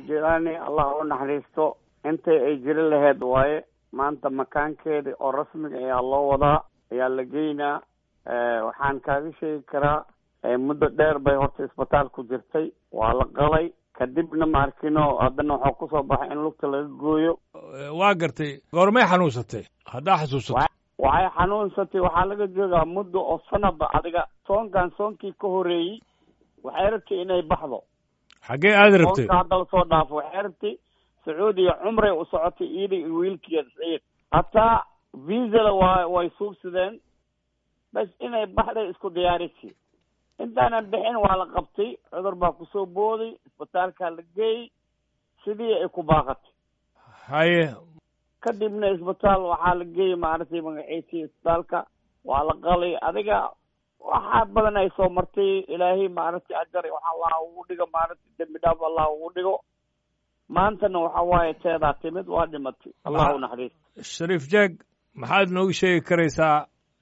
jilani allah u naxariisto intay ay jiri lahayd waaye maanta makaankeedii oo rasmiga ayaa loo wadaa ayaa la geynaa waxaan kaaga sheegi karaa muddo dheer bay horta isbitaal ku jirtay waa la qalay kadibna maarkino haddana waxaa kusoo baxay in lugta laga gooyo waa gartay goormay xanuunsatay haddaa xasuusato waxay xanuunsatay waxaa laga joogaa muddo oo sanaba adiga soonkan soonkii ka horeeyey waxay rabtay inay baxdo xaggee aada rabtay soonka hadda lasoo dhaafo waxay rabtay sacuudiya cumray u socotay iyada iyo wiilkeeda saciid hataa viisala waa way suubsadeen bas inay baxday isku diyaarisi intaanan bixin waa la qabtay cudur baa kusoo booday isbitaalkaa la geeyey sidii ay ku baaqatay haye kadibna isbitaal waxaa la geeyey maaragtay magaciisii isbitaalka waa la qalay adiga waxaa badan ay soo martay ilaahay maaragtay ajar waxa allah ugu dhigo maaragtay dembi dhaaf allah ugu dhigo maantana waxa waaye teedaa timid waa dhimatay allah u naxariis shariif jaag maxaad nooga sheegi karaysaa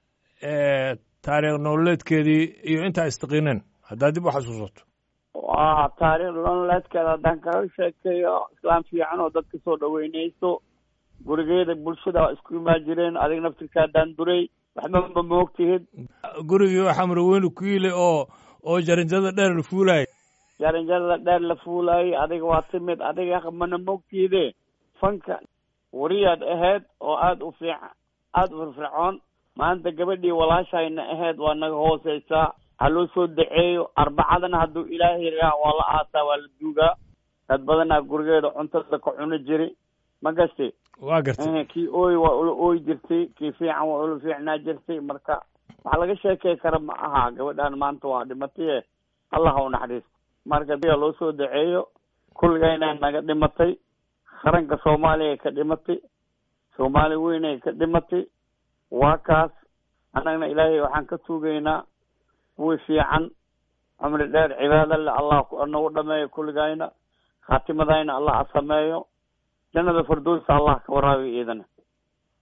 taariikh nololeedkeedii iyo intaa istaqiineen haddaad dib u xasuusato waa taariikh nololeedkeeda haddaan kaga sheekeeyo islaam fiican oo dadka soo dhaweynayso gurigeeda bulshada isku imaan jireen adiga naftirka haddaan duray waxba ma moogtihid gurigii waxaa maraweyne ku yile oo oo jarinjada dheer la fuulaayay jarinjada dheer la fuulaayay adiga waa timid adiga mana moogtihide fanka wariyaad ahayd oo aada u fiican aada u firfircoon maanta gabadhii walaashayna ahayd waa naga hooseysaa ha loo soo daceeyo arbacadana hadduu ilaahay raa waa la aasaa waa la duugaa dad badanaa gurigeeda cuntada ka cuni jiri ma gasti waa gartay kii ooy waa ula ooyi jirtay kii fiican waa ula fiicnaa jirtay marka waxaa laga sheekey kara ma aha gabadhaan maanta waa dhimataye allah ha u naxariisto marka diga loo soo daceeyo kulligayna naga dhimatay qaranka soomaaliya ka dhimatay soomaali weynay ka dhimatay waa kaas annagna ilaahay waxaan ka tuugaynaa kuwii fiican cumri dheer cibaado le allah nagu dhameeyo kulligayna khaatimadayna allah asameeyo jannada firdowsa allah ka waraabiyo iidana